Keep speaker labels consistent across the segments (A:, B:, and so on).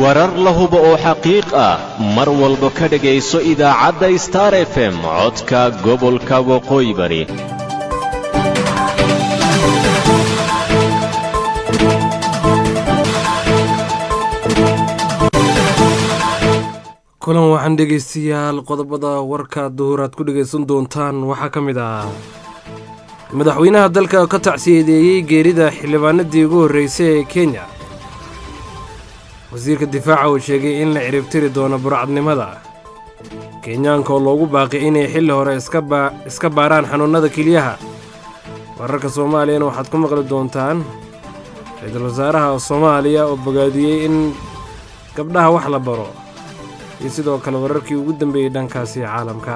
A: warar la hubo oo xaqiiq ah mar walba ka dhegayso idaacadda star f m codka gobolka waqooyi bari
B: kulan waxaan dhegaystayaal qodobada warka duhur aad ku dhegaysan doontaan waxaa ka mid ah madaxweynaha dalka ka tacsiyadeeyey geerida xildhibaanadii ugu horreysay ee kenya wasiirka difaaca uu sheegay in la ciribtiri doono burcadnimada kenyaanka oo loogu baaqay inay xilli hore iska baaraan xanuunnada keliyaha wararka soomaaliyana waxaad ku maqli doontaan ra-iisul wasaaraha soomaaliya oo bogaadiyey in gabdhaha wax la baro iyo sidoo kale wararkii ugu dambeeyey dhankaasi caalamka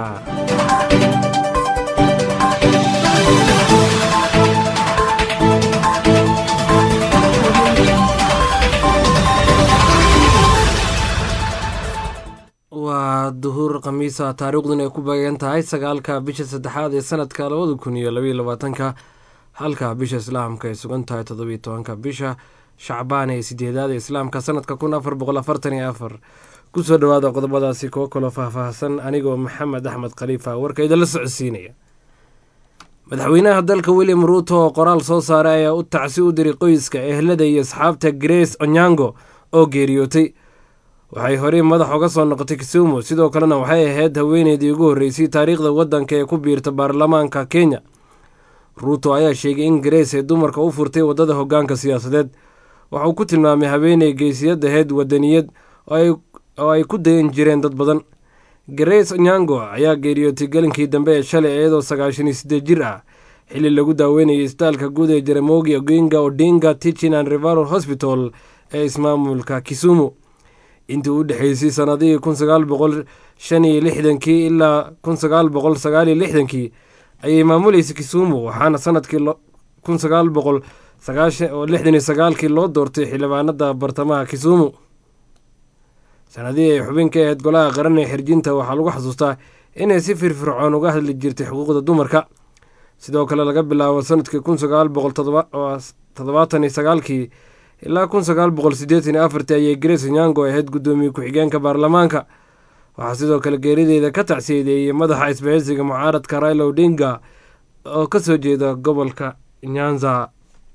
B: waa duhur khamiisa taariikhduna ay ku beegan tahay sagaalka bisha saddexaad ee sanadka labada kun iyo labaiyo labaatanka halka bisha islaamka ay sugan tahay toddobiyo tobanka bisha shacbaan ee sideedaad ee islaamka sanadka kun afar boqol afartan iyo afar kusoo dhawaada qodobadaasi kuwo kaloo faahfaahsan anigoo maxamed axmed khaliifa warka idinla socodsiinaya madaxweynaha dalka william ruuto oo qoraal soo saaray ayaa u tacsi u diray qoyska ehlada iyo asxaabta grace onyango oo geeriyootay waxay horey madax uga soo noqotay kisumu sidoo kalena waxay ahayd haweeneydii ugu horreysay taariikhda waddanka ee ku biirta baarlamaanka kenya ruuto ayaa sheegay in grace ay dumarka u furtay waddada hoggaanka siyaasadeed waxauu ku tilmaamay haweeney geysiyad ahayd wadaniyad oo ay ku dayan jireen dad badan grace onyango ayaa geeriyootay gelinkii dambe ee shalay iyadoo sagaashan iyo siddeed jir ah xilli lagu daaweynayay isbitaalka guud ee jaramogi oginga odinga tichin and revaral hosbital ee ismaamulka kisumu intii u dhexeysay sanadihii kun sagaal boqol shan iyo lixdankii ilaa kun sagaal boqol sagaal iyo lixdankii ayay maamuleysay kisumu waxaana sanadkii kun sagaal boqol sagaashan oo lixdan iyo sagaalkii loo doortay xildhibaanada bartamaha kisumu sanadihii ay xubin ka ahayd golaha qaran ee xirjinta waxaa lagu xasuustaa inay si firfircoon uga hadli jirtay xuquuqda dumarka sidoo kale laga bilaabo sanadkii kun sagaal boqol toddobaatan iyo sagaalkii ilaa kun sagaal boqol siddeetan iyo afartii ayay grace onyango ahayd guddoomiye ku-xigeenka baarlamaanka waxaa sidoo kale geerideeda ka tacsiyadeeyey madaxa isbahaysiga mucaaradka raila odinga oo ka soo jeeda gobolka nyanza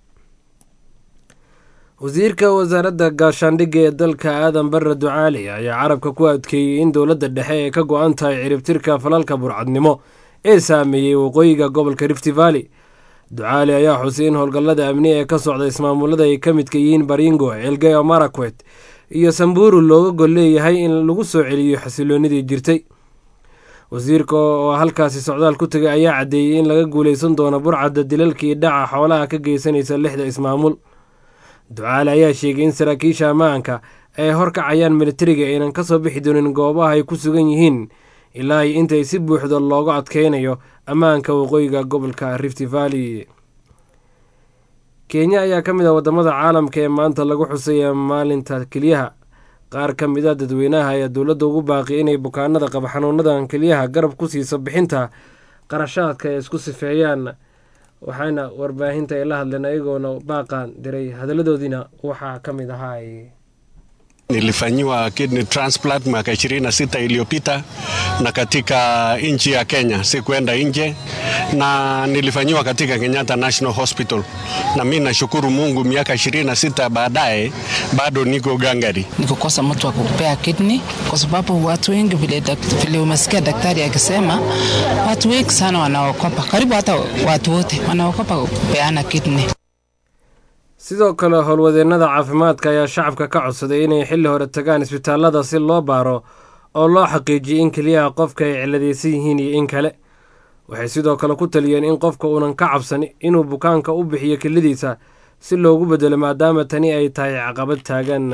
B: wasiirka wasaaradda gaashaandhigga ee dalka aadan barre ducaali ayaa carabka ku adkeeyey in dowladda dhexe ay ka go-an tahay ciribtirka falalka burcadnimo ee saameeyey waqooyiga gobolka rifti valley ducaali ayaa xusay in howlgallada amni ee ka socda ismaamulada ay ka midka yihiin baringo elgeyo marakwet iyo samburu looga gol leeyahay in lagu soo celiyo xasiloonidii jirtay wasiirka oo halkaasi socdaal ku tegay ayaa caddeeyey in laga guuleysan doono burcadda dilalkii dhaca xoolaha ka geysanaysa lixda ismaamul ducaali ayaa sheegay in saraakiisha ammaanka ay horkacayaan militariga aynan ka soo bixi doonin goobaha ay ku sugan yihiin ilaa intay si buuxda looga adkeynayo ammaanka waqooyiga gobolka rifti valley kenya ayaa ka mid ah wadamada caalamka ee maanta lagu xusaya maalinta keliyaha qaar ka mid a dadweynaha ayaa dowladda ugu baaqi inay bukaanada qaba xanuunadan keliyaha garab ku siiso bixinta qarashaadka ay isku sifeeyaan waxaana warbaahinta ay la hadleen ayagoona baaqaan diray hadaladoodiina waxaa ka mid ahaa
C: Nilifanyiwa kidney transplant miaka ishirini na sita iliyopita na katika nchi ya Kenya, sikuenda nje, na nilifanyiwa katika Kenyatta National Hospital, na mi nashukuru Mungu, miaka ishirini na sita baadaye bado niko gangari.
D: Nikukosa mtu wa kupea kidney kwa sababu watu wengi vile, vile umesikia daktari akisema, watu wengi sana wanaokopa, karibu hata watu wote wanaokopa kupeana kidney.
B: sidoo kale howlwadeennada caafimaadka ayaa shacabka ka codsaday inay xilli hore tagaan isbitaalada si loo baaro oo loo xaqiijiyay in keliyaha qofka ay ciladaysan yihiin iyo in kale waxay sidoo kale ku taliyeen in qofka uunan ka cabsan inuu bukaanka u bixiyo keladiisa si loogu bedelo maadaama tani ay tahay caqabad taagan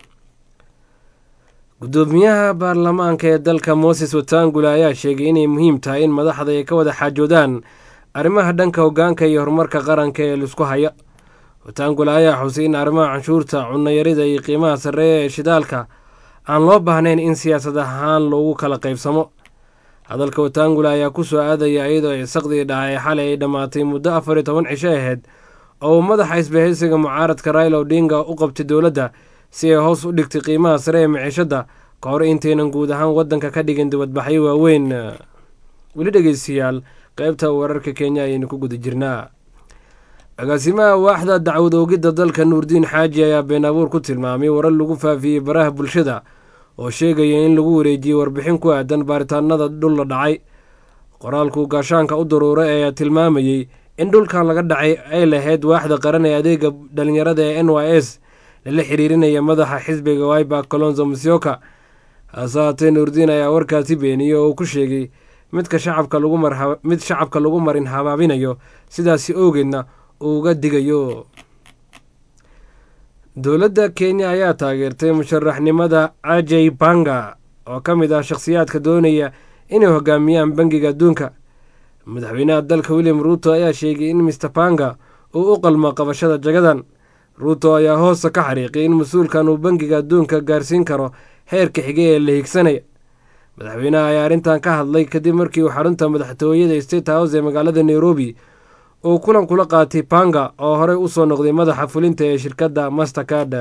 B: gudoomiyaha baarlamaanka ee dalka moses watangula ayaa sheegay inay muhiim tahay in madaxda ay ka wada xaajoodaan arrimaha dhanka hoggaanka iyo horumarka qaranka ee laisku haya watangula ayaa xusay in arrimaha canshuurta cunayarida iyo qiimaha sarreeya ee shidaalka aan loo baahnayn in siyaasad ahaan loogu kala qaybsamo hadalka watangula ayaa ku soo aadaya iyadoo isaqdii dhacay xalay ay dhammaatay muddo afar iyo toban cisho ahayd oo uu madaxa isbahaysiga mucaaradka raila odinga u qabtay dowladda si ay hoos u dhigtay qiimaha sare ee miciishadda ka hor intaynan guud ahaan waddanka ka dhigin dibadbaxyo waaweyn weli dhegeystayaal qaybta wararka kenya ayaynu ku guda jirnaa agaasimaha waaxda dacwad oogidda dalka nuurdiin xaaji ayaa been abuur ku tilmaamay warar lagu faafiyey baraha bulshada oo sheegaya in lagu wareejiyey warbixin ku aadan baaritaanada dhul la dhacay qoraalku gaashaanka u daruuray ayaa tilmaamayey in dhulkan laga dhacay ay lahayd waaxda qaran ee adeega dhalinyarada ee n y s lala xiriirinaya madaxa xisbiga wiba colonzo musyoka hase haatee nuurdiin ayaa warkaasi beeniyey oo uu ku sheegay midka shacabka lagu mid shacabka lagu marin habaabinayo sidaasi oogeedna uu uga digayo dowladda kenya ayaa taageertay musharaxnimada ajay banga oo ka mid ah shakhsiyaadka doonaya inay hogaamiyaan bangiga adduunka madaxweynaha dalka william ruuto ayaa sheegay in mister banga uu u qalmo qabashada jagadan ruuto ayaa hoosta ka xariiqay in mas-uulkan uu bangiga adduunka gaarsiin karo heerka xige ee la higsanaya madaxweynaha ayaa arrintan ka hadlay kadib markii uu xarunta madaxtooyada state house ee magaalada nairobi uu kulan kula qaatay banga oo horey usoo noqday madaxa fulinta ee shirkadda mastercard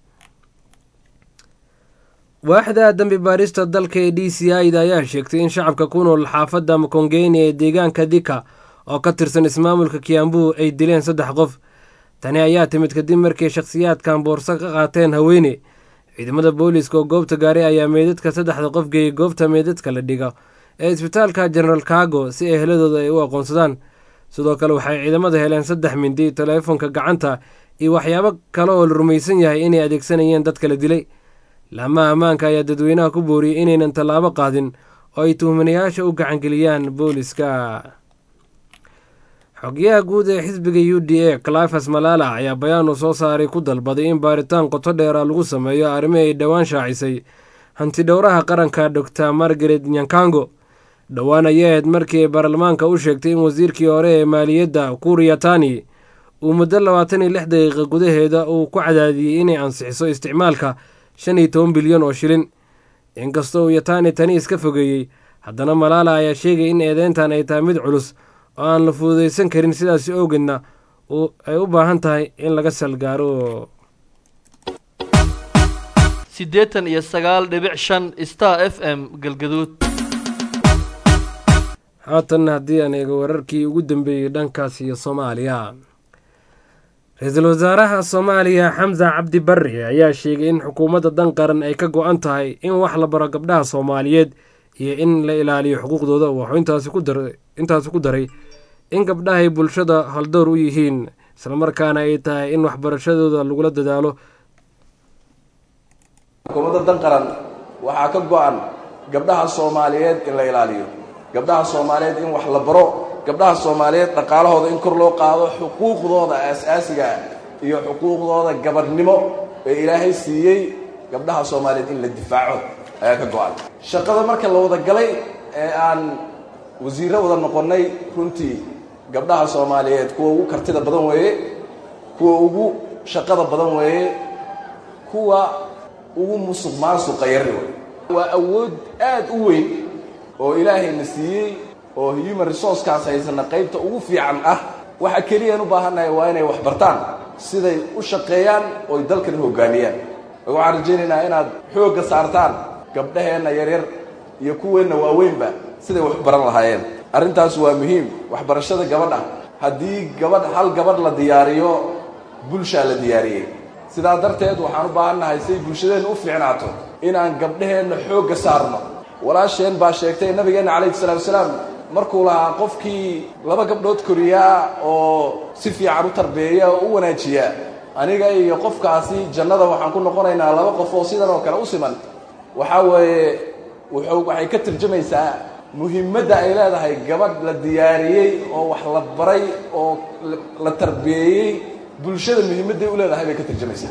B: waaxda dambi baarista dalka ee d c i da ayaa sheegtay in shacabka ku nool xaafadda makongeni ee deegaanka dika oo ka tirsan ismaamulka kiambu ay dileen saddex qof tani ayaa timid kadib markii shakhsiyaadkan boorso ka qaateen haweene ciidamada booliiska oo goobta gaaray ayaa meydadka saddexda qof geeyey goobta meydadka la dhiga ee isbitaalka general kago si eheladooda ay u aqoonsadaan sidoo kale waxay ciidamada heleen saddex mindi taleefonka gacanta iyo waxyaabo kale oo la rumaysan yahay inay adeegsanayeen dadka la dilay laamaha ammaanka ayaa dadweynaha ku booriyey inaynan tallaabo qaadin oo ay tuhmanayaasha u gacangeliyaan booliska xogyaha guud ee xisbiga u d a clifas malala ayaa bayaan uu soo saaray ku dalbaday in baaritaan qoto dheera lagu sameeyo arrimi ay dhowaan shaacisay hantidhowraha qaranka doctor margaret nyankango dhowaan ayay ahayd markii ay baarlamaanka u sheegtay in wasiirkii hore ee maaliyadda kuriyatani uu muddo labaatan iyo lix daqiiqa gudaheeda uu ku cadaadiyey inay ansixiso isticmaalka shan iyo toban bilyan oo shilin inkastoo uu yatani tani iska fogeeyey haddana malaala ayaa sheegay in eedeyntan ay tahay mid culus oo aan la fududaysan karin sidaasi awgeedna ay u baahan tahay in laga salgaaro
E: siddeetan iyo sagaal dhibic shan star f m galgaduud
B: haatan haddii aan eego wararkii ugu dambeeyey dhankaas iyo soomaaliya ra-iisul wasaaraha soomaaliya xamsa cabdi barre ayaa sheegay in xukuumadda dan qaran ay ka go-an tahay in wax la baro gabdhaha soomaaliyeed iyo in la ilaaliyo xuquuqdooda wuxuu intaasi ku daray in gabdhahay bulshada haldowr u yihiin islamarkaana ay tahay in waxbarashadooda lagula dadaalo
F: xukuumadda dan qaran waxaa ka go-an gabdhaha soomaaliyeed in la ilaaliyo gabdhaha soomaaliyeed in wax la baro gabdhaha soomaaliyeed dhaqaalahooda in kor loo qaado xuquuqdooda aasaasiga ah iyo xuquuqdooda gabadhnimo ee ilaahay siiyey gabdhaha soomaaliyeed in la difaaco ayaa ka go-an shaqada marka la wada galay ee aan wasiirro wada noqonnay runtii gabdhaha soomaaliyeed kuwa ugu kartida badan weeye kuwa ugu shaqada badan weeye kuwa ugu musuq maasuqa yari wey waa awood aad u weyn oo ilaahayna siiyey oo human resourcekaas haysana qaybta ugu fiican ah waxa keliyaan u baahannahay waa inay wax bartaan siday u shaqeeyaan ooy dalkan hoggaamiyaan waxaan rajaynaynaa inaad xoogga saartaan gabdhaheenna yaryar iyo kuweenna waaweynba siday wax u baran lahaayeen arrintaas waa muhiim waxbarashada gabadha haddii gabadh hal gabadh la diyaariyo bulshaa la diyaariyey sidaa darteed waxaan u baahannahay siay bulshadeenna u fiicnaato inaan gabdhaheenna xoogga saarno walaasheen baa sheegtay nabigeenna calayhi salaatu wasalaam markuu lahaa qofkii laba gabdhood koriyaa oo si fiican u tarbeeya oo u wanaajiya aniga iyo qofkaasi jannada waxaan ku noqonaynaa laba qof oo sidan oo kale u siman waxaa weeye wuxuu waxay ka tarjamaysaa muhiimadda ay leedahay gabadh la diyaariyey oo wax la baray oo la tarbeeyey bulshada muhiimadday u leedahay bay ka tarjamaysaa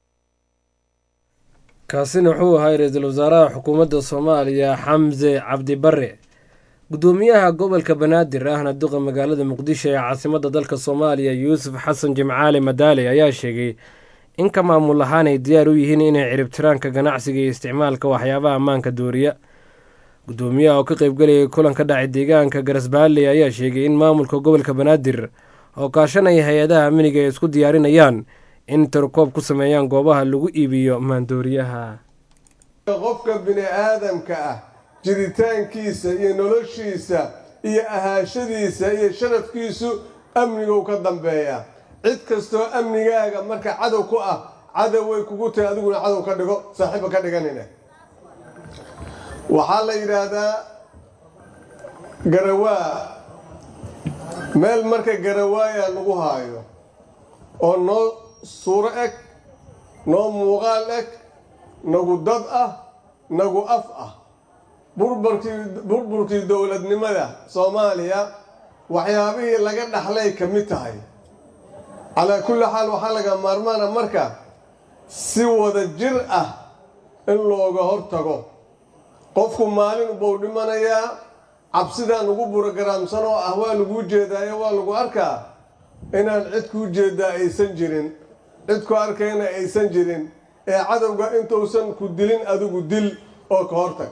B: kaasina wuxuu ahaa ra-iisul wasaaraha xukuumadda soomaaliya xamse cabdi bare guddoomiyaha gobolka banaadir ahna duqa magaalada muqdisho ee caasimadda dalka soomaaliya yuusuf xasan jimcaali madaale ayaa sheegay in ka maamul ahaan ay diyaar u yihiin inay ciribtiraanka ganacsiga iyo isticmaalka waxyaabaha ammaanka dooriya guddoomiyaha oo ka qaybgelayay kulan ka dhacay deegaanka garasbaalley ayaa sheegay in maamulka gobolka banaadir oo kaashanaya hay-adaha amniga ay isku diyaarinayaan in tirokoob ku sameeyaan goobaha lagu iibiyo maandooriyaha
G: qofka bini aadamka ah jiritaankiisa iyo noloshiisa iyo ahaashadiisa iyo sharafkiisu amnigu ka dambeeya cid kastoo amnigaaga marka cadow ku ah cadow way kugu tahay adiguna cadow ka dhigo saaxiiba ka dhiganina waxaa la yidhaahdaa garawaa meel marka garawaaya lagu haayo oo noo suuro eg noo muuqaal eg nagu dad ah nagu af ah burburkii burburkii dowladnimada soomaaliya waxyaabihii laga dhaxlay ka mid tahay calaa kulli xaal waxaa laga maarmaana marka si wada jir ah in looga hortago qofku maalin buu dhimanayaa cabsidaan ugu burogaraamsan oo ah waa laguu jeedaayo waa lagu arkaa inaan cid kuu jeedaa aysan jirin cid ku arkayna aysan jirin ee cadowga intuusan ku dilin adigu dil oo ka hortag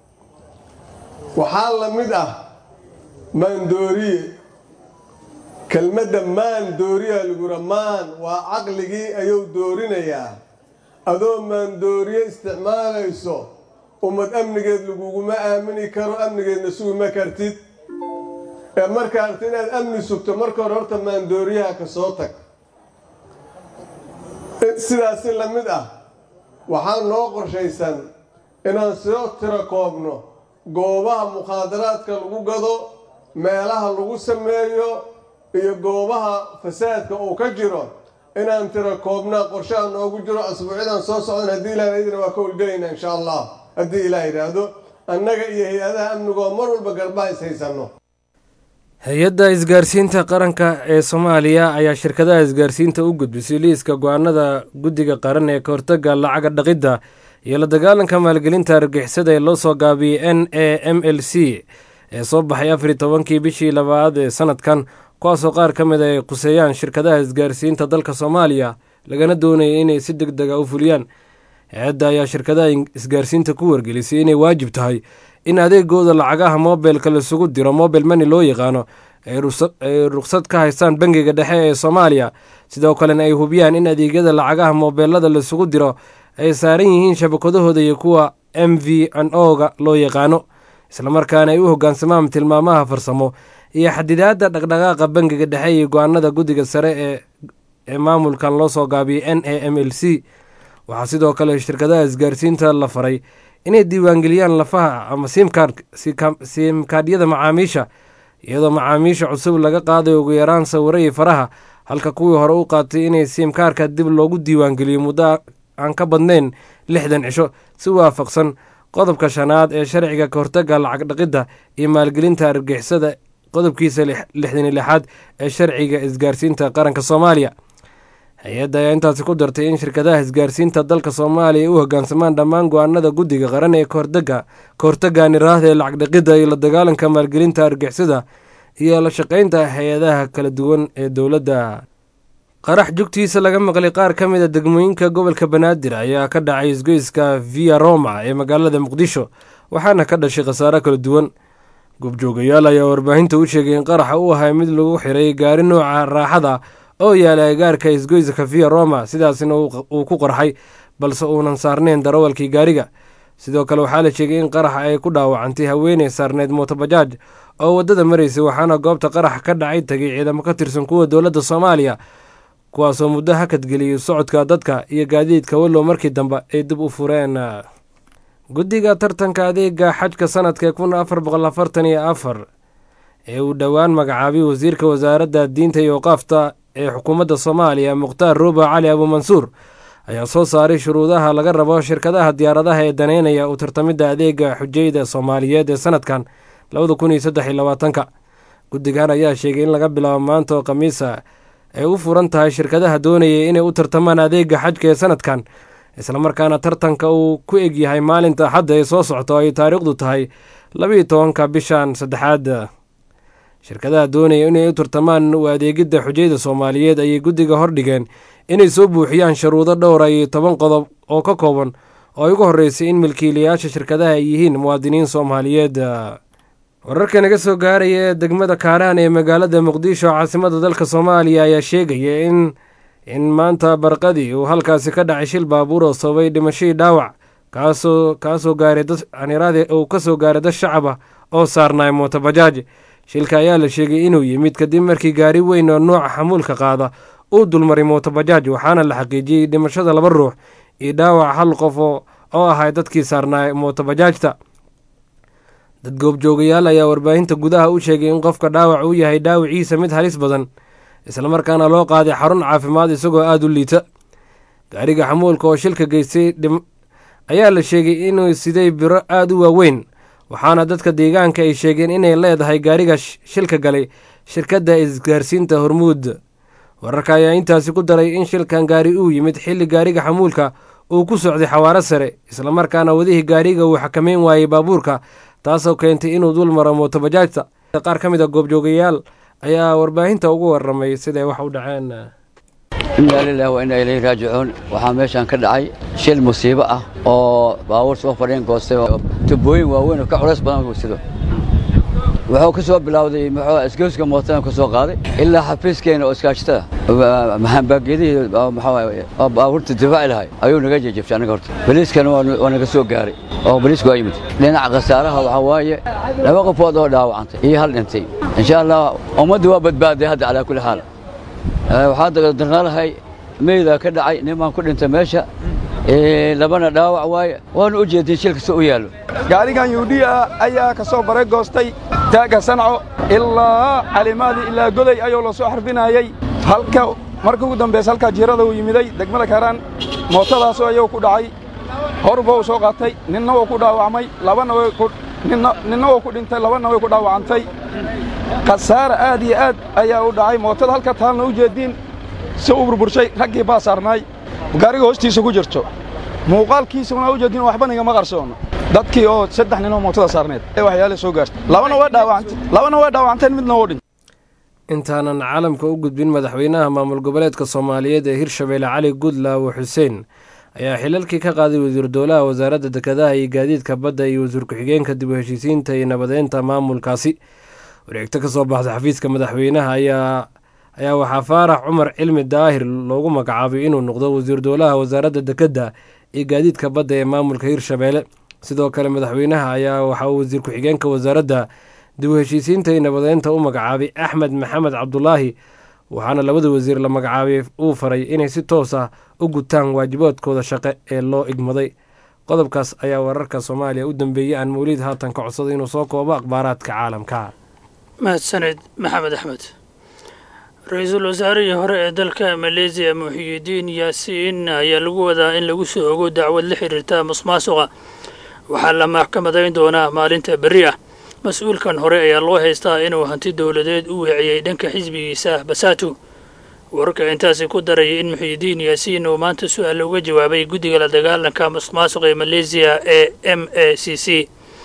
G: waxaa la mid ah maandooriye kelmadda maan dooriyaa lagura maan waa caqligii ayuu doorinayaa adoo maandooriye isticmaalayso ummad amnigeed laguguma aamini karo amnigeedna suguma kartid ee markaa arta inaad amni sugto marka hore horta maandooriyaha ka soo tag sidaasi la mid ah waxaa noo qorshaysan inaan soo tiro koobno goobaha mukhaadaraadka lagu gado meelaha lagu sameeyo iyo goobaha fasaadka uu ka jiro inaan tiro koobnaa qorshaha noogu jiro asbuucyadan soo socdan haddii ilaah idina waa ka howlgelaynaa insha allah haddii ilaah yidhaahdo annaga iyo hay-adaha amnigoo mar walba garbaha is haysanno
B: hay-adda isgaarsiinta qaranka ee soomaaliya ayaa shirkadaha isgaarsiinta u gudbisay liiska go-aanada guddiga qaran ee ka hortaga lacaga dhaqidda iyo la dagaalanka maalgelinta argixisada ee loo soo gaabiyey n a m l c ee soo baxay afar tobankii bishii labaad ee sanadkan kuwaasoo qaar ka mid a ay quseeyaan shirkadaha isgaarsiinta dalka soomaaliya lagana doonaya inay si deg dega u fuliyaan hay-adda ayaa shirkadaha isgaarsiinta ku wargelisay inay waajib tahay in adeegooda lacagaha mobilka laisugu diro mobil mani loo yaqaano ay ruqsad ka haystaan bangiga dhexe ee soomaaliya sidoo kalena ay hubiyaan in adeegyada lacagaha mobeelada laisugu diro ay saaran yihiin shabakadahooda iyo kuwa m v n o ga loo yaqaano islamarkaana ay u hogaansamaan tilmaamaha farsamo iyo xadidaadda dhaqdhaqaaqa bangiga dhexe iyo go-aanada guddiga sare ee maamulkan loo soo gaabiyey n a m l c waxaa sidoo kale shirkadaha isgaarsiinta la faray inay diiwaangeliyaan lafaha ama siimkaadhyada macaamiisha iyadoo macaamiisha cusub laga qaaday ugu yaraan sawiro iyo faraha halka kuwii hore u qaatay inay siimkaarka dib loogu diiwaangeliyo muddo aan ka badnayn lixdan cisho si waafaqsan qodobka shanaad ee sharciga ka hortaga lacag dhaqidda iyo maalgelinta argixisada qodobkiisa lixdan iyo lixaad ee sharciga isgaarsiinta qaranka soomaaliya hay-adda ayaa intaasi ku dartay in shirkadaha isgaarsiinta dalka soomaaliya u hogaansamaan dhammaan go-aanada guddiga qaran ee kahortaga ka hortaga niraahda ee lacag dhaqidda iyo la dagaalanka maalgelinta argixisada iyo la shaqaynta hay-adaha kala duwan ee dowladda qarax jugtiisa laga maqlay qaar ka mid a degmooyinka gobolka banaadir ayaa ka dhacay isgoyska via roma ee magaalada muqdisho waxaana ka dhashay khasaaro kala duwan goobjoogayaal ayaa warbaahinta u sheegay in qaraxa uu ahay mid lagu xiray gaari nooca raaxada oo yaala agaarka isgoyska via roma sidaasna uu ku qarxay balse uunan saarnayn darawalkii gaariga sidoo kale waxaa la sheegay in qaraxa ay ku dhaawacantay haweeney saarneyd mootobajaaj oo waddada maraysay waxaana goobta qarax ka dhacay tagay ciidamo ka tirsan kuwa dowladda soomaaliya kuwaasoo muddo hakadgeliyay socodka dadka iyo gaadiidka wallow markii dambe ay dib u fureen guddiga tartanka adeega xajka sanadka kun afar boqol afartan iyo afar ee uu dhowaan magacaabay wasiirka wasaaradda diinta iyo waqaafta ee xukuumadda soomaaliya mukhtaar ruuba cali abuumansuur ayaa soo saaray shuruudaha laga rabo shirkadaha diyaaradaha ee daneynaya u tartamidda adeega xujayda soomaaliyeed ee sanadkan labada kun iyo saddex iyo labaatanka guddigan ayaa sheegay in laga bilaabo maanta oo khamiisa ay u furan tahay shirkadaha doonaya inay u tartamaan adeega xajka ee sanadkan islamarkaana tartanka uu ku egyahay maalinta axadda ee soo socta oo ay taariikhdu tahay labiiyo tobanka bishan saddexaad shirkadaha doonaya inay u tartamaan u adeegidda xujayda soomaaliyeed ayay guddiga hordhigeen inay soo buuxiyaan sharuudo dhowra iyo toban qodob oo ka kooban oo ay ugu horreysay in milkiilayaasha shirkadaha ay yihiin muwaadiniin soomaaliyeed wararka naga soo gaaraya ee degmada kaaraan ee magaalada muqdisho caasimada dalka soomaaliya ayaa sheegaya in in maanta barqadii uu halkaasi ka dhacay shil baabuur oo sababay dhimashadii dhaawac kaasoo kaasoo gaaray dad anirade uu ka soo gaaray dad shacaba oo saarnaay mootobajaaj shilka ayaa la sheegay inuu yimid kadib markii gaari weyn oo nooca xamuulka qaada uu dulmaray mootobajaaj waxaana la xaqiijiyey dhimashada laba ruux iyo dhaawac hal qof oo ahay dadkii saarnaay mootobajaajta dad goobjoogayaal ayaa warbaahinta gudaha u sheegay in qofka dhaawac uu yahay dhaawiciisa mid halis badan islamarkaana loo qaaday xarun caafimaad isagoo aada u liita gaariga xamuulka oo shilka geystay ayaa la sheegay inuu siday biro aada u waaweyn waxaana dadka deegaanka ay sheegeen inay leedahay gaariga shilka galay shirkadda isgaarsiinta hormuud wararka ayaa intaasi ku daray in shilkan gaari uu yimid xilli gaariga xamuulka uu ku socday xawaaro sare islamarkaana wadihii gaariga uu xakameyn waayey baabuurka taasoo keentay inuu dul maro mootobajaajta qaar ka mid a goobjoogayaal ayaa warbaahinta ugu waramay siday wax u dhaceen
H: inaa lilahi wa inaa ilayhi raajicuun waxaa meeshaan ka dhacay shil musiibo ah oo baabuur soo fadhiin goostay oo tubooyin waaweyn oo ka culays badan uu sido wuxuu ka soo bilowday muxuu isgoyska mootada ka soo qaaday ilaa xafiiskeena oo iskaashatada mahambaagedihii oo baabuurta difaaci lahay ayuu naga jejebtay anaga horta boliiskana waa naga soo gaaray oo boliisku waa yimid dhinaca khasaaraha waxaa waaye laba qofood oo dhaawacantay iyo hal dhintay insha allah ummadda waa badbaaday hadda calaa kulli xaal waxaa darnaalahay meydaa ka dhacay nimaan ku dhintay meesha labana dhaawac waaye waana u jeedin shilkasta u yaallo
I: gaarigan yuudhiya ayaa ka soo bare goostay taagga sanco ilaa calimaadii ilaa goday ayuu la soo xarbinayey halka marka ugu dambaysa halkaa jiirada uu yimiday degmada kaaraan mootadaasoo ayuu ku dhacay horba uu soo qaatay ninna wuu ku dhaawacmay labana ninna wuu ku dhintay labana way ku dhaawacantay khasaara aad iyo aad ayaa u dhacay mootada halka taalna u jeediin si u burburshay raggii baa saarnaay gaariga hoostiisa ku jirto muuqaalkiisuna u jeediin waxba nigama qarsoono dadkii oo saddex nin oo mootada saarneed ee waxyaale soo gaartay labana way dhaawacantay labana way dhaawacanteen midna wuu dhintay
B: intaanan caalamka u gudbin madaxweynaha maamul goboleedka soomaaliyeed ee hirshabeelle cali gudlaawo xuseen ayaa xilalkii ka qaaday wasiir dowlaha wasaaradda dekedaha iyo gaadiidka badda iyo wasiir ku-xigeenka dib u heshiisiinta iyo nabadeynta maamulkaasi wareegto ka soo baxda xafiiska madaxweynaha ayaa ayaa waxaa faarax cumar cilmi daahir loogu magacaabay inuu noqdo wasiir dowlaha wasaaradda dekedda iyo gaadiidka badda ee maamulka hirshabeelle sidoo kale madaxweynaha ayaa waxaa uu wasiir ku-xigeenka wasaaradda dib u heshiisiinta iyo nabadeynta u magacaabay axmed maxamed cabdulaahi waxaana labada wasiir la magacaabay uu faray inay si toos ah u gutaan waajibaadkooda shaqe ee loo igmaday qodobkaas ayaa wararka soomaaliya u dambeeyey aan mawliid haatan ka codsaday inuu soo koobo akhbaaraadka caalamka
J: mahadsaned maxamed axmed ra-iisul wasaarihii hore ee dalka maleesiya muxiyidiin yaasiin ayaa lagu wadaa in lagu soo ogo dacwad la xiriirta musmaasuqa waxaa la maxkamadayn doonaa maalinta berri ah mas-uulkan hore ayaa loo haystaa inuu hanti dowladeed u weeciyey dhanka xisbigiisa basaatu wararka intaasi ku daraya in muxiyidiin yaasiin uu maanta su-aal uga jawaabay guddiga la dagaalanka musmaasuqa ee maleesiya ee m a c c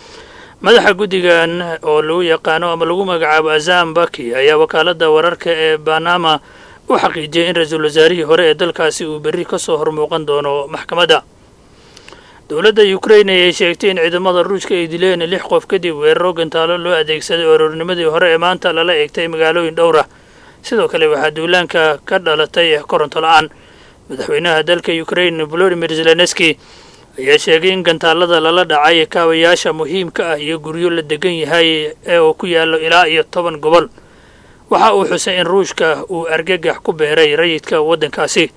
J: madaxa guddigan oo lagu yaqaano ama lagu magacaabo azam baki ayaa wakaaladda wararka ee banama u xaqiijiyay in ra-iisul wasaarihii hore ee dalkaasi uu berri ka soo hormuuqan doono maxkamadda dowladda ukrain ayay sheegtay in ciidamada ruushka ay dileen lix qof kadib weeraro gantaalo loo adeegsaday aroornimadii hore ee maanta lala eegtay magaalooyin dhowr ah sidoo kale waxaa duulaanka ka dhalatay koronto la-aan madaxweynaha dalka ukrain volodimir zelenski ayaa sheegay in gantaalada lala dhacay kaabayaasha muhiimka ah iyo guryo la degan yahay ee uu ku yaallo ilaa iyo toban gobol waxa uu xusay in ruushka uu argagax ku beeray rayidka waddankaasi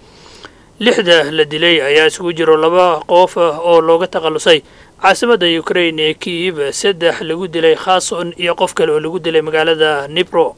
J: lixda la dilay ayaa isugu jiro laba qof oo looga takhallusay caasimadda ukrain ee kiiv saddex lagu dilay khason iyo qof kale oo lagu dilay magaalada nibro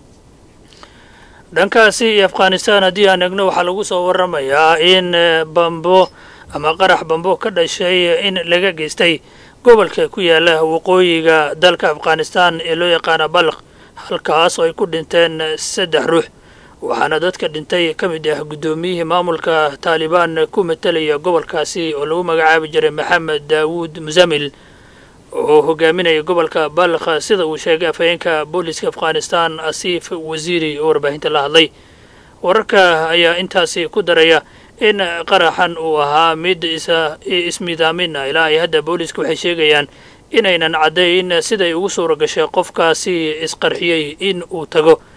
J: dhankaasi iyo afghanistan haddii aan egno waxaa lagu soo waramayaa in bambo ama qarax bambo ka dhashay in laga geystay gobolka ku yaala waqooyiga dalka afghanistan ee loo yaqaana balq halkaas oo ay ku dhinteen saddex ruux waxaana dadka dhintay ka mid ah guddoomiyihii maamulka taalibaan ku matalaya gobolkaasi oo lagu magacaabi jiray maxamed daawuud musamil oo hogaaminaya gobolka balkh sida uu sheegay afhayeenka booliska afghanistan asiif wasiiri oo warbaahinta la hadlay wararka ayaa intaasi ku daraya in qaraxan uu ahaa mid ismidaamin ah ilaa ay hadda booliska waxay sheegayaan inaynan caddayn siday ugu suura gashay qofkaasi isqarxiyey in uu tago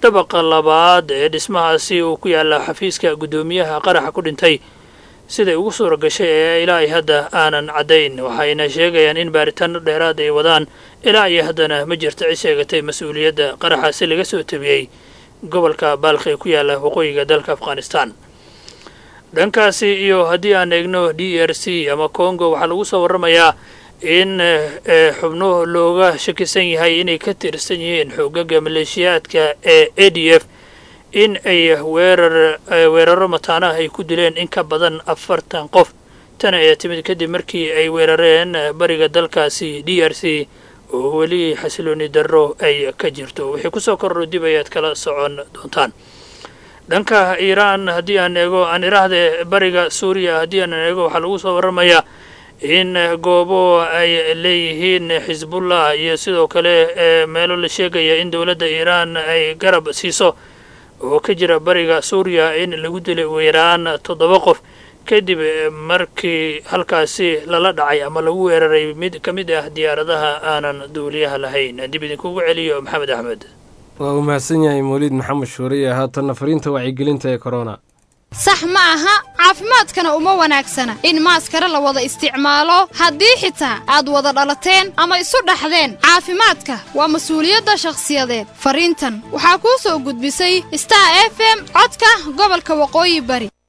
J: dabaqa labaad ee dhismahaasi uu ku yaalla xafiiska guddoomiyaha qaraxa ku dhintay siday ugu suura gashay ee ilaa ay hadda aanan caddayn waxayna sheegayaan in baaritaano dheeraad ay wadaan ilaa iyo haddana ma jirta cid sheegatay mas-uuliyadda qaraxaasi laga soo tabiyey gobolka baalkh ee ku yaalla waqooyiga dalka afghanistan dhankaasi iyo haddii aan eegno d r c ama congo waxaa lagu soo warramayaa in xubno looga shakisan yahay inay ka tirsan yihiin xoogaga maleeshiyaadka ee a d f in ay weerar weeraro mataanaha ay ku dileen in ka badan afartan qof tan ayaa timid kadib markii ay weerareen bariga dalkaasi d r c oo weli xasilooni darro ay ka jirto wixii kusoo korro dib ayaad kala socon doontaan dhanka iiraan haddii aan eego aan iraahde bariga suuriya haddii aan eego waxaa lagu soo warramayaa in goobo ay leeyihiin xisbullah iyo sidoo kale meelo la sheegaya in dowladda iiraan ay garab siiso oo ka jira bariga suuriya in lagu dilay weeraan toddoba qof kadib markii halkaasi lala dhacay ama lagu weeraray mid ka mid ah diyaaradaha aanan duuliyaha lahayn dib idinkugu celiyo maxamed axmed
B: waa uu mahadsan yahay mawliid maxamed shuuriye haatanna fariinta wacyigelinta ee korona
K: sax ma aha caafimaadkana uma wanaagsana in maaskara la wada isticmaalo haddii xitaa aad wada dhalateen ama isu dhaxdeen caafimaadka waa mas-uuliyadda shakhsiyadeed fariintan waxaa kuu soo gudbisay star f m codka gobolka waqooyi bari